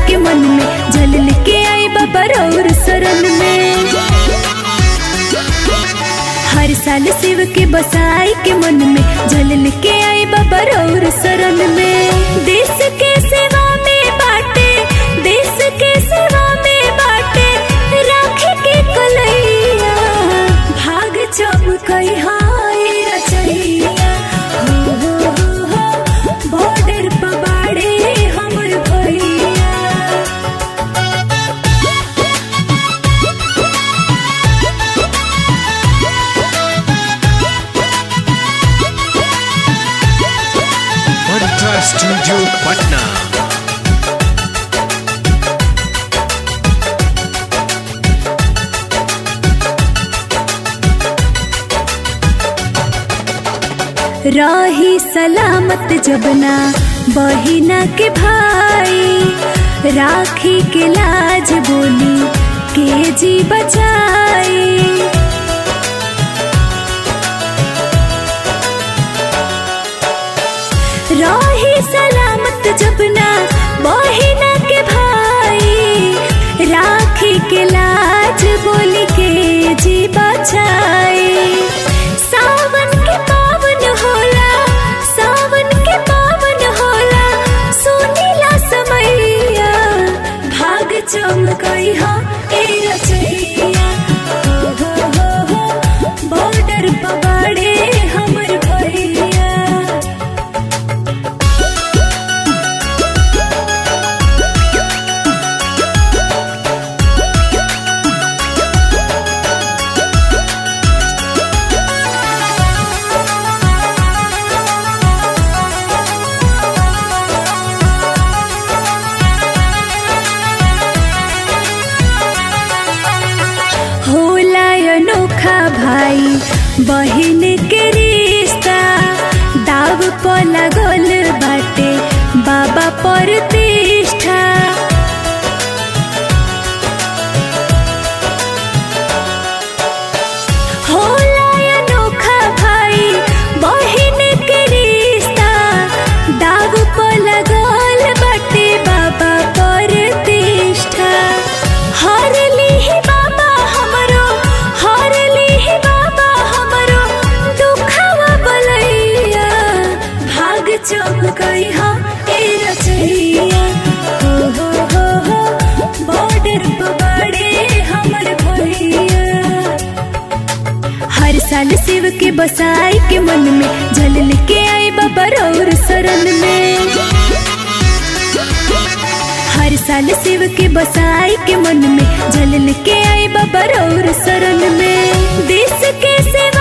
के मन में झलल के आई बाबा रौर शरण में हर साल शिव के बसाई के मन में झलल के आई बाबा रौर शरण में देश के सेवा में बाटे देश के सेवा में बाटे राखे के कलैया भाग चमकई हाय रचैया हो हो हो हो बॉर्डर पर बाड़े हमर भैया Mantra Studio Patna. रही सलामत जबना बहिना के भाई राखी के लाज बोली के जी बचाई रही सलामत जबना बहिना के भाई राखी के लाज बोली के जी बचाई सावन के पावन होला सावन के पावन होला सुनीला समैया भाग चमकई हा ए रचैया हो हो हो हो बॉर्डर पबाड़े हमर भैया होला अनोखा भाई बहिन के रिश्ता दाव पर लगल बाटे बाबा पर तिष्ठा होला अनोखा भाई बहिन के रिश्ता दाव पर लगल बाटे बाबा पर तिष्ठा हर लीही बाबा हमरो हर लीही बाबा हमरो दुखवा बलैया भाग चमकई हा ए रचैया हो हो हो हो बॉर्डर पबाड़े हमर भैया हर साल शिव के बसाई के मन में झलल के आई बाबा रौर शरण में हर साल शिव के बसाई के मन में झलल के आई बाबा रौर शरण में देश के सेवा